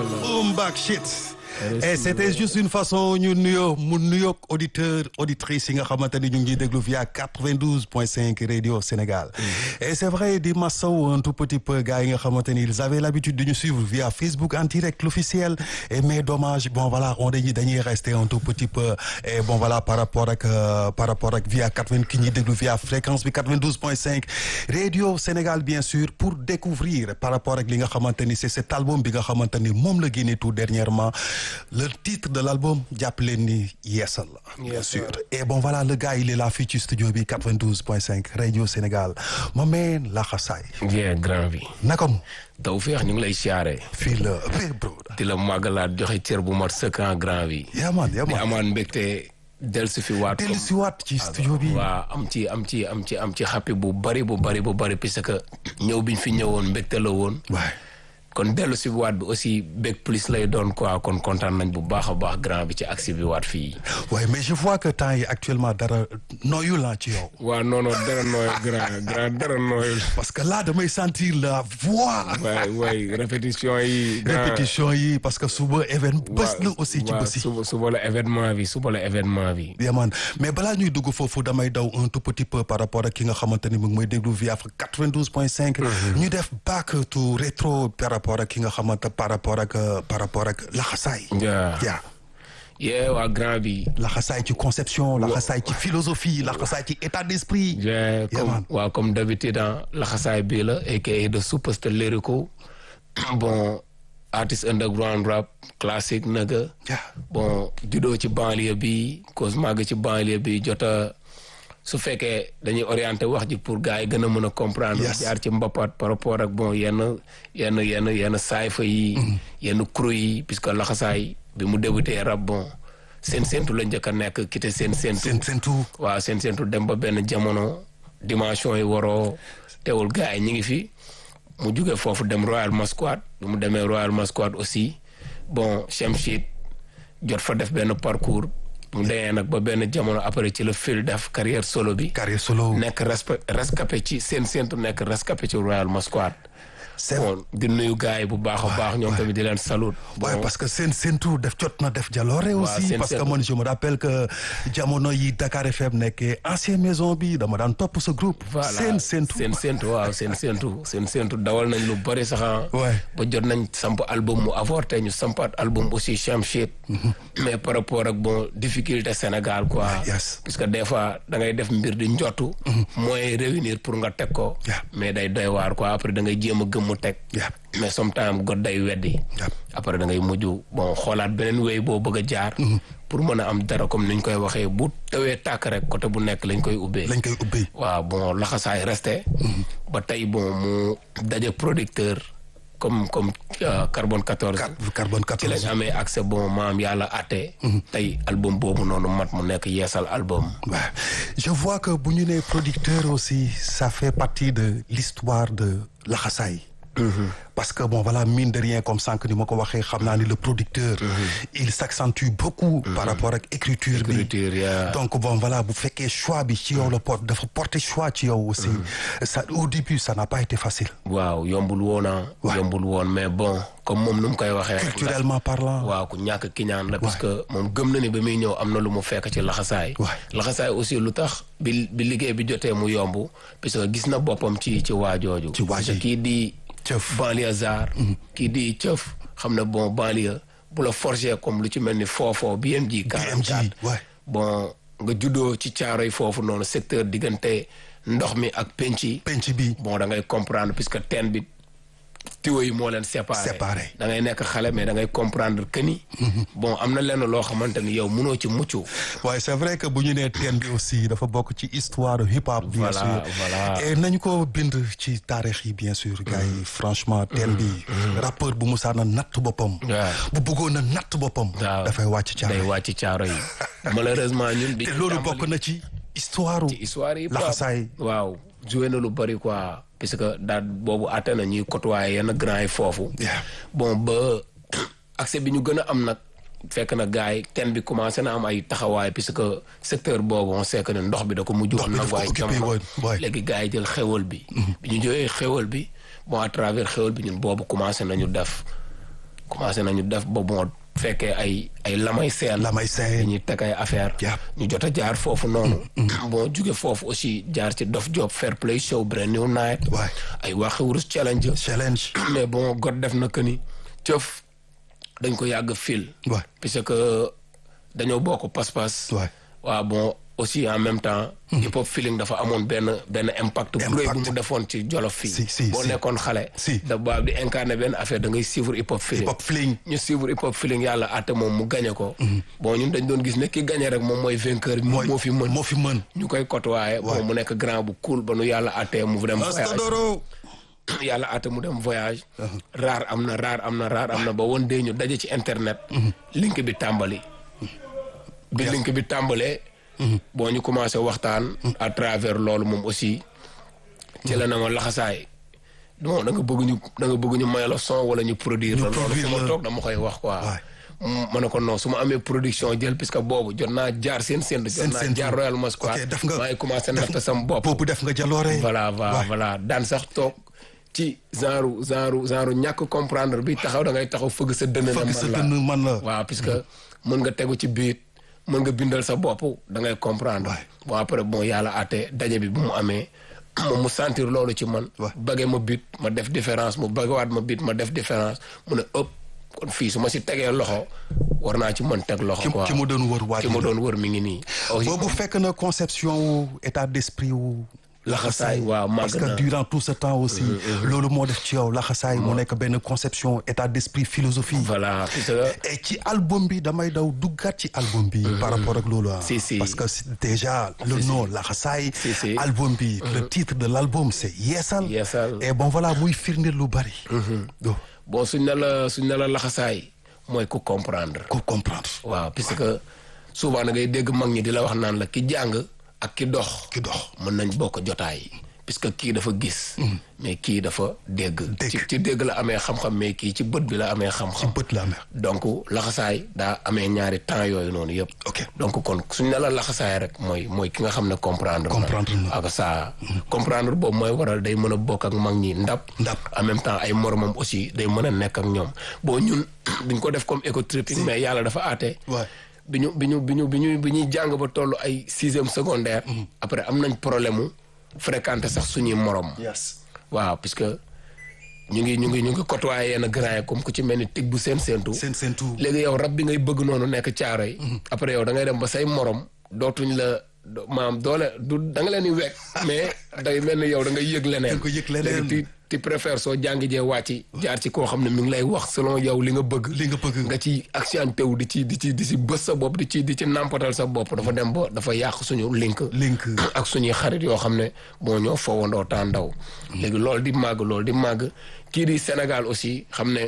boom back shit. et c'était juste une façon ñu nuyoo mu nuyoog auditeur auditrice yi nga xamante ni ñu ngi déglu via 92.5 radio Sénégal. et c'est vrai di masaw un tout petit peu gars yi nga xamante ni ils avaient l'habitude de ñu suivre via Facebook en direct l'officiel et mais dommage bon voilà on dañuy dañuy rester un tout petit peu et bon voilà par rapport ak par rapport ak via 80 ki ñuy déglu via fréquence bi 92.5 radio Sénégal bien sûr pour découvrir par rapport ak li nga xamante ni c'est cet album bi nga xamante ni moom la génne tout dernièrement. le titre de l'album jàpp leen ni yeesal la bien sûr et bon voilà le gars il est là fii ci studio bi 92.5 radio Sénégal ma meen laxasaay bien grand bi naka mu taw feex ñu ngi lay siyaare fii la bé bro di la màggalaat joxe cër bu mat sëkk en grand bi yaman di yaman amaan mbégte del si fi waat dellu si waat ci studio bi waaw am ci am ci am ci am ci xappi bu bari bu bari bu bari parce que ñëw biñ fi ñëwoon mbégte la woon waay kon dellu si waat bi aussi bég plus lay doon quoi kon kontaan nañ bu baax a baax grand bi ci aksi bi waat fii waaye mais je vois que temps yi actuellement dara nooyul la ci yow waaw non non dara nooyul grand grand dara nooyul parce que là damay sentir la voix waay waay répétition yi grand répétition yi parce que suba événement bés la aussi ci waaw bési suba suba la événement bi suba la événement bi yaman mais balaa ñuy dugg foofu damay daw un tout petit peu par rapport ak ki nga xamante ni mu ngi may déglu via 92.5 ñu def back to rétro par rapport ak ki nga xamante par rapport ak par rapport ak laxasaay ja yaa yee waa grand bi laxasaay ci conception laxasaay ci philosophie laxasaay ci état d'esprit je comme man. waaw comme d'habitude ah laxasaay bii la aka de superstar lyrical bon artiste underground rap classique naga yaa bon juddoo ci banlieue bi cause màgg ci banlieue bi jota su fekkee dañuy orienté wax ji pour gars yi gën a mën a comprendre Yes. jaar ci mbapat par rapport ak bon yenn yenn yenn yenn saayfa yi yenn crew yi puisque laxasaay bi mu débuté rap bon seen séentu la njëkk a nekk quitté seen séentu seen seen tout waaw seen séentu dem ba benn jamono dimension yi waroo teewul gars yi ñi ngi fi mu jóge foofu dem Royal Masquad bi mu demee Royal Masquad aussi bon Chemchid jot fa def benn parcours mu demee nag ba benn jamono après ci la fil def carrière solo bi carrière solo nekk respe rescapé ci seen séentu nekk rescapé ci Royal Masquad c'est bon di nuyu gars yi bu baax a baax ñoom tamit di leen salut waaye bon parce que seen seen tout def jot na def jaloore aussi seen parce que seen- man je me rappelle que jamono yi Dakar FM nekkee ancien maison bi dama daan topp ce groupe voilà seen seen tout seen séentu waaw seen séentu seen séentu dawal nañ lu bëri sax ah. Ouais. ba jot nañ samp album mu avorté ñu sampaat album aussi Chamshit mais par rapport ak bon difficulté Sénégal quoi yes. parce que des fois da ngay def mbir di njottu mooy réunir pour nga teg ko Yeah. mais day doy waar quoi après da ngay jéem a gëm mu teg Yeah. mais sometimes god day weddi Yeah. après da ngay mujj bon xoolaat beneen wéy boo bëgg a jaar pour mën a am dara comme ni ñu koy waxee bu tawee tàkk rek côté bu nekk lañ koy ubbee lañ koy ubbi waaw bon laxasaay resté ba tey bon mu daje producteur comme comme euh, carbone 14 Car- carbone ci lañ 14 amee accès bon maam yàlla atte tey album boobu noonu mat mu nekk yeesal album Ouais. je vois que bu ñu nee producteur aussi ça fait partie de l'histoire de laxasaay parce que bon voilà mine de rien comme sànq ni ma ko waxee xam naa ni le producteur il s'accentue beaucoup par rapport ak écriture bi écriture yaa donc bon voilà bu fekkee choix bi ci yow la porte dafa porter choix ci yow aussi ça au début ça n'a pas été facile waaw yombul woon ah Ouais. yombul woon mais bon comme moom nu mu koy waxee rek culturellement parlant waaw ku ñàkk kiñaan la parce que moom gëm na ni ba muy ñëw am na lu mu fekk ci laxasaay Ouais. laxasaay aussi lu tax bi bi liggéey bi jotee mu yomb parce que gis na boppam ci ci waajooju Ci waa parce que ji. kii di Cëf. banlieusard kii di cëf xam na bon banlieue bu la forger comme lu ci mel ni foofoo BMG 44 ouais. bon nga juddoo ci caaroy foofu noonu secteur diggante ndox mi ak penc yi penc bi bon da ngay comprendre puisque teen bi tiwo yi moo leen séparé Séparé. da ngay nekk xale mais da ngay comprendre que ni bon am na lenn loo xamante ni yow munoo ci mucc waaye c'est vrai que bu ñu nee teen bi aussi dafa bokk ci histoire hip hop bien Voilà, sûr voilà. et nañu ko bind ci taarix yi bien sûr gars yi franchement teen bi rappeur bu musaa na natt boppam waaw. bu bëggoon na natt boppam waaw dafay wàcc day caare wàcc caaro yi malheureusement ñun bi te loolu bokk na ci histoire ci histoire yi laxasaay waaw joué na lu bari quoi parce que daal boobu àtte na ñuy côtoyer yenn grand yi foofu Yeah. bon ba accès bi ñu gën a am nag fekk na gars yi ten bi commencé na am ay taxawaay puisque secteur boobu on sait que ne ndox bi da ko mujj Ndox bi daf ko nangu ay occupé jamono woon, waay. léegi gars yi jël xewal bi bi ñu jógee xewal bi bon à travers xewal bi ñun boobu commencé nañu def commencé nañu def ba bon fekkee ay ay lamay seen lamay seen dañuy teg ay affaire Yep. ñu jot a jaar foofu noonu bon jóge foofu aussi jaar ci Dof Job Fair Play Show Brand New Night Ouais. ay waxi wurus challenge challenge mais bon God def na que ni cëf dañ ko yàgg fil Ouais. puisque que dañoo bokk pas-pas Ouais. waaw bon aussi en même temps hip hop feeling dafa amoon benn benn impact bu rëy bu Impact. mu defoon ci jolof fii Si, si, boo si. nekkoon xale Si. da baab di incarné benn affaire da ngay suivre hip hop feeling hip hop fling ñu suivre hip hop feeling yàlla àtte moom mu gagné ko bon ñun dañ doon gis ne ki gagné rek moom mooy vainqueur bi mooy moo fi mën moo fi mën ñu koy côtoyé bon mu nekk grand bu cool ba nu yàlla àttee mu dem voyage Astadoro yàlla àtte mu dem voyage raar am na raar am na raar am na ba woon dee ñu daje ci internet link bi tàmbali bi link bi tàmbalee boo ñu commencé waxtaan à travers loolu moom aussi ci la na ma laxasaay bon da nga bëgg ñu da nga bëgg ñu may la son wala ñu produire la loolu produire fu ma la. toog dama koy wax quoi Ouais. Mm, ma ne ko non su ma amee production jël puisque boobu jot naa jaar seen seen jot Seen naa séntu. jaar Royal Masquad Ok, def nga- maa ngi commencé def natt sama bopp boobu def nga jaloore voilà voilà Ouais. voilà daan sax toog ci genre genre genre ñàkk comprendre bi taxaw da ngay taxaw fëgg sa dënn ne fëgg sa man la dënn man la waaw puisque mën nga tegu ci biit mën nga bindal sa bopp da ngay comprendre Ouais. bon après bon yàlla àtte daje bi bu mu amee moom mu sentir loolu ci man Ouais. bëggee ma bit ma def différence mu bëggewaat ma bit ma def différence mu ne ëpp kon fii su ma si tegee loxo war naa ci mën teg loxo ki quoi ki mu doon wër waaj ki ma doon wër mi ngi nii boobu fekk na conception wu état d'esprit wu Laxasaay, waaw, màgg parce que na. durant tout ce temps aussi loolu moo def ci yow laxasaay mu nekk benn conception état d'esprit philosophie voilà puisque et ci album bi damay daw duggaat ci album bi par rapport ak loolu ah Si, si. parce que c'est déjà le nom laxasaay Si, si. album bi le titre de l'album c'est yeesal Yeesal. et bon voilà muy firnde lu bari do bon suñ ne la suñ ne la laxasaay mooy ku comprendre ko comprendre waaw puisque souvent da ngay dégg mag ñi di la wax naan la ki jàng ak ki dox ki dox mën nañ bokk jotaay puisque kii dafa gis mais kii dafa dégg Dégg. ci ci dégg la amee xam-xam mais kii ci bët bi la amee xam-xam bët la amee donc laxasaay daa amee ñaari temps yooyu noonu yëpp Ok. donc kon suñ ne la laxasaay rek mooy mooy ki nga xam ne comprendre Comprendre na. ak ça comprendre boobu mooy waral day mën a bokk ak mag ñi ndab Ndab. en même temps ay moromam aussi day mën a nekk ak ñoom bon ñun duñ ko def comme éco tripping mais yàlla dafa aate Ouais. bi ñu bi ñu bi ñu bi ñu bi ñuy jàng ba toll ay sixième secondaire après am nañ problème mu fréquenter sax suñuy morom yes waaw puisque ñu ngi ñu ngi ñu ngi côtoyer yenn grand yi comme ku ci mel ni tig bu seen seentu seen seen tout léegi yow rab bi ngay bëgg noonu nekk caaro yi après yow da ngay dem ba say morom dootuñ la do- maam doole du da nga leen di wekk mais day mel ni yow da ngay yëg leneen Da nga yëg leneen. léegi ti ti préfère soo jàngi jee wàcc jaar ci koo xam ne mi ngi lay wax selon yow li nga bëgg li nga bëgg nga ci accenté wu di ci di ci di ci bës sa bopp di ci di ci nàmpatal sa bopp dafa dem ba dafa yàq suñu link link ak suñuy xarit yoo xam ne bon ñoo foowandoo temps ndaw léegi loolu di màgg loolu di màgg kii di Sénégal aussi xam ne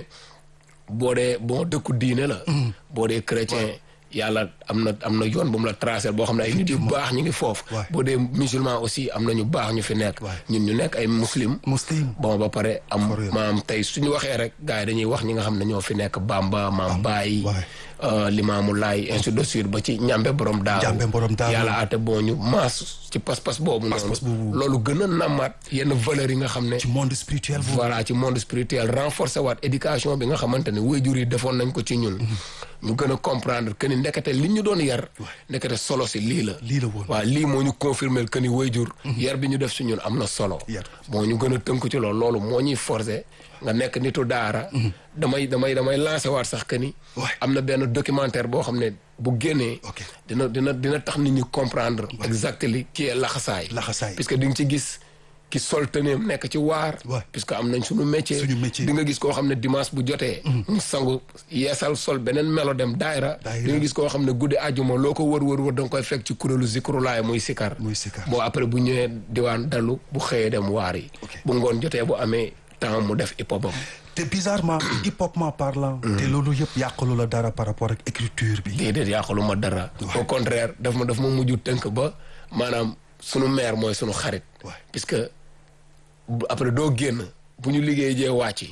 boo dee bon dëkku diine la boo dee chrétien yàlla am na am na yoon bu mu la tracé boo xam ne ay nit yu baax ñu ngi foofu Ouais. boo dee musulman aussi am na ñu baax ñu fi nekk Ouais. ñun ñu nekk ay muslim muslim bon ba pare am For real. maam tey suñu waxee rek gars yi dañuy wax ñi nga xam ne ñoo fi nekk Bamba maam Baye waay. euh, Limaamu Laay ainsi de suite ba ci ñambe borom daaw Ñambe borom Daaru. yàlla aate boo ñu maas ci pas-pas boobu Pas-pas noonu boobu. loolu gën a nammaat yenn valeurs yi nga xam ne ci monde spirituel boobu voilà ci monde spirituel renforcer waat éducation bi nga xamante ne waajur yi defoon nañ ko ci ñun ñu gën a comprendre que ni ndekete li ñu doon yar ndekete solo si lii la lii la woon waaw lii moo ñu confirmer que ni waajur yar bi ñu def si ñun am na solo Yar. moo ñu gën a tënk ci loolu loolu moo ñuy forcer nga nekk nitu daara damay damay damay lancer waat sax que ni Ouais. am na benn documentaire boo xam ne bu génnee Ok. dina dina dina tax nit ñi comprendre exactement qui est laxasaay Laxasaay. puisque di nga ci gis ki sol tëneem nekk ci waar Ouais. puisque am nañ suñu métier Suñu métier. di nga gis koo xam ne dimanche bu jotee mu sangu yeesal sol beneen melo dem daayra Daayra. di nga gis koo xam ne guddi àjjuma loo ko wër wër wër da nga koy fekk ci kuréelu zikrulaay muy sikar muy sikar bon après bu ñëwee diwaan dalu bu xëyee dem waar yi Ok. bu ngoon jotee bu amee temps mu def hip hopam te bizarrement hip hopement parlant te loolu yëpp yàqalu la dara par rapport ak écriture bi déedéet yàqalu ma dara au contraire daf ma daf ma mujj tënk ba maanaam sunu maire mooy sunu xarit Ouais. puisque bu- après doo génn bu ñu liggéey jee wàcc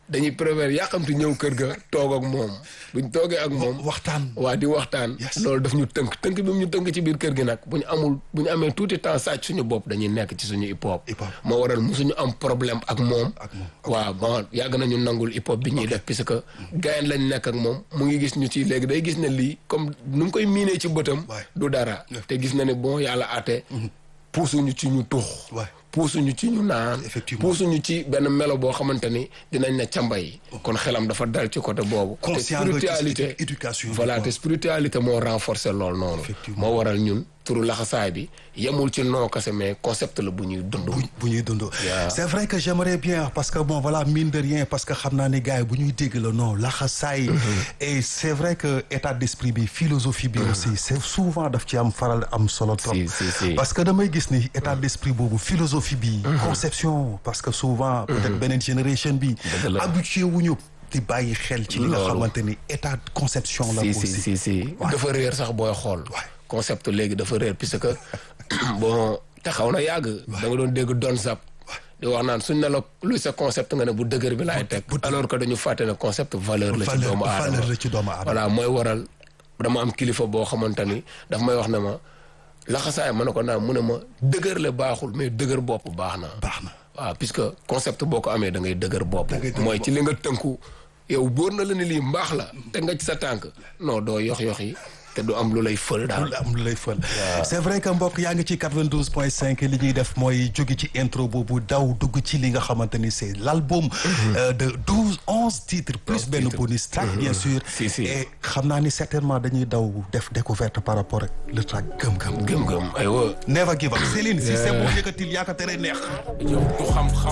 dañuy préfère yàqamti ñëw kër ga toog ak moom buñ toogee ak moom waxtaan waa di waxtaan Yes. loolu daf ñu tënk tënk bi mu ñu tënk ci biir kër gi nag bu ñu amul bu ñu amee tuuti temps sàcc suñu bopp dañuy nekk ci suñu hip hop Hip hop. moo waral musuñu am problème ak moom ak moom waaw bon yàgg nañu nangul hip hop bi ñuy def parce que gayen lañ nekk ak moom mu ngi gis ñu ci léegi day gis ne lii comme nu ngi koy miinee ci bëtam Ouais. du dara te gis na ne bon yàlla aate puusuñu ci ñu tux Ouais. puusuñu ci ñu naan Effectivement. puusuñu ci benn melo boo xamante ni dinañ ne cambay kon xelam dafa dal ci côté boobu te conscient nga ci spiritualité éducation bi, voilà quoi. te spiritualité moo renforcer loolu noonu Effectivement. moo waral ñun turu laxasaay bi yemul ci noo kese mais concept la bu ñuy dund bu bu ñuy dund Yeah. c'est vrai que j'aimerais bien parce que bon voilà mine de rien parce que xam naa ne gars yi bu ñuy dégg la non laxasaay et c'est vrai que état d'esprit bi philosophie bi aussi c'est souvent daf ci am faral am solo trop Si, si, si. parce que damay gis ni état d'esprit boobu philosophie bi conception parce que souvent peut-être beneen génération bi Dëgg la. habitué wuñu di bàyyi xel ci li nga Loolu. xamante ni état de conception la si aussi si si si dafa réer sax booy xool Ouais. concept léegi dafa réer puisque bon te xaw na yàgg da nga doon dégg don sap di wax naan suñ ne la luy sa concept nga ne bu dëgër bi laay teg alors que dañu fàtte ne concept valeur la ci valeur doomu aadama valeur la ci doomu aadama voilà mooy waral dama am kilifa boo xamante ni daf may wax ne ma laxasaay ma ne ko naan mu ne ma dëgër le baaxul mais dëgër bopp baax na baax na waaw puisque concept boo ko amee da ngay dëgër bopp ngay dëgër mooy ci li nga tënku yow bóor na la ne lii mbaax la te nga ci sa tànk non doo yox-yox yi te du am lu lay fël daal lu am lu lay fël c'est vrai que mbokk yaa ngi ci 92 point 5 li ñuy def mooy jóge ci intro boobu daw dugg ci li nga xamante ni c'est l'album euh, de 12 11 titres plus benn titres. bonus track bien sûr Si, si. et xam naa ni certainement dañuy daw def découverte par rapport ak le track gëm-gëm gëm-gëm aywa never give up Céline si c'est bon yëkkatil yaa ko tere neex yow du xam-xam